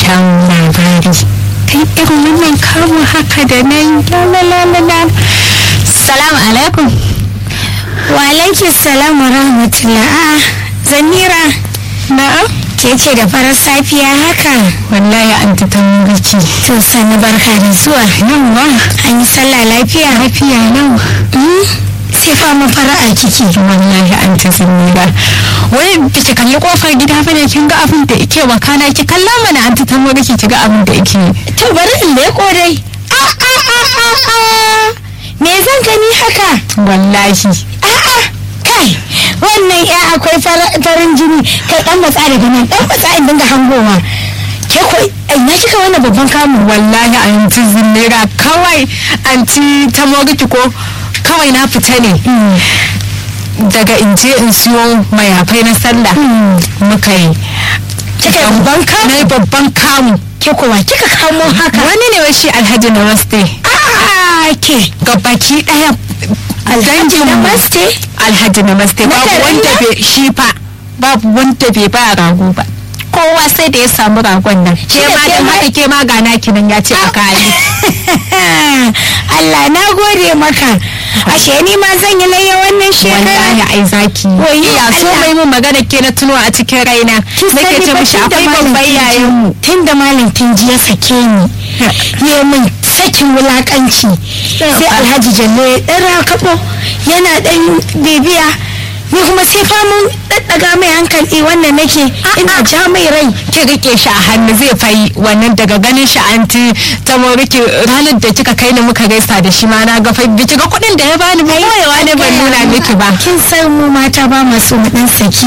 kyawun labari kai irin wannan kamun haka da nan lalalala salamu alaikum wa alaiki salam wa rahmatullah zanira na'am ke ce da farar safiya haka wallahi an ta tambaci to sani barka da zuwa yawa an yi sallah lafiya lafiya nan sai fama fara'a kike wallahi an ta zamira wai ki kalli kofar gida bane kin ga abin da yake wakana ki kalla mana an ta tambaci ki ga abin da yake to bari in leko dai a a a a a me zan gani haka wallahi a'a kai wannan ya akwai farin jini kai dan matsa daga nan dan matsa in dinga hangowa ke ko ina kika wannan babban kamu wallahi anti zinera kawai anti ta mogiki ko kawai na fita ne daga in je in siyo mayafai na sallah muka yi kika yi babban kamu na yi babban kamu ke kowa kika kamo haka wani ne shi alhaji namaste a ke gabaki daya alhaji namaste alhaji namaste babu garin wanda nan? bai shi fa babu wanda bai ba rago ba kowa sai da ya samu ragon nan ke ma ke da ma- haka ke ma gana kinan ya ce a kayi Allah na gode maka ashe ni ma zan yi layya wannan shekara wallahi ai zaki Wayyo iya so Allah. mai mun magana ke na tuno a cikin raina nake ce mishi akwai babban yayan mu tun da malam tunji ya sake ni ya min sakin wulakanci sai alhaji jallo ya dan rakabo yana dan bibiya ni kuma sai famun daddaga mai hankali wannan nake ina ja mai rai ki rike shi a hannu zai fayi wannan daga ganin shi anti ta moriki ranar da kika kai ni muka gaisa da shi ma na ga fai biki ga kuɗin da ya bani ba koyewa ne ban nuna miki ba kin san mu mata ba ma so mu dan saki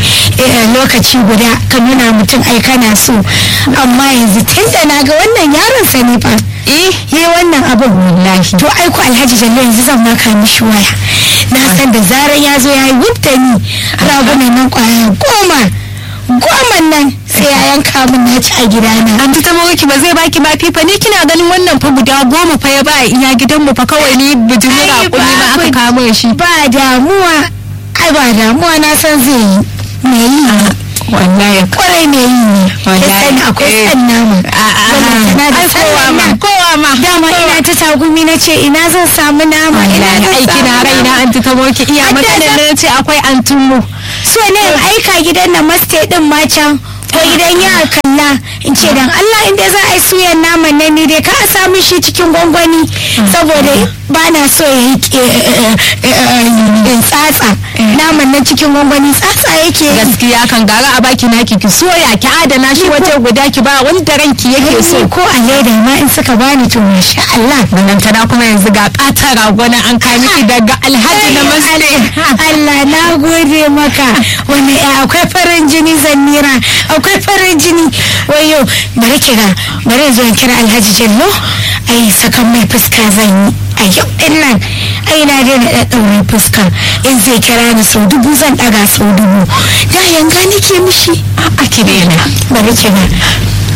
eh, lokaci guda ka nuna mutum ai kana so amma yanzu tun da na ga wannan yaron sa ne fa eh yi wannan abin wallahi to ai ku alhaji jallo yanzu zan maka mishi waya na san da zarar ya zo ya yi wubta ni ragunan nan kwaya goma goma nan sai ya yanka min na ci a gidana anti ta moriki ba zai baki ba fifa ni kina ganin wannan fa guda goma fa ya ba iya gidanmu fa kawai ni bijimin Ai, raƙumi ma aka babu- kamo shi ba damuwa ai ba damuwa na san zai yi me yi ne wallahi kwarai me yi ne ya Wallahi, sani akwai eh. san nama Ballantana da ai kowa sallan ma nan. kowa ma dama ina ta tagumi na ce ina zan samu nama ina wallahi zan aiki samu na raina nama. anti ta moriki iya Hadda matsalar za- na ce akwai antunmu so ne in aika gidan na maste din ma can ko gidan ya kalla in ce dan Allah inda za a yi suyan naman nan ni dai ka a samu shi cikin gwangwani saboda ba na so ya yi eh, eh, eh, tsatsa naman nan cikin gwangwani tsatsa yake yi. gaskiya kan gara a baki naki ki soya ki adana shi waje guda ki ba wanda ranki yake so Ni ko a leda ma in suka bani to masha Allah Balantana kuma yanzu ga ƙatar ragona an kai miki daga alhaji na maste. Allah na gode maka wani ya akwai farin jini zannira akwai farin jini wayo bari kira bari in zo in kira Alhaji Jallo ai sakan mai fuska zan yi a yau din nan ai na daina da daure fuska in zai kira ni sau dubu zan daga sau dubu da yanga nake mishi A ki daina. bari kira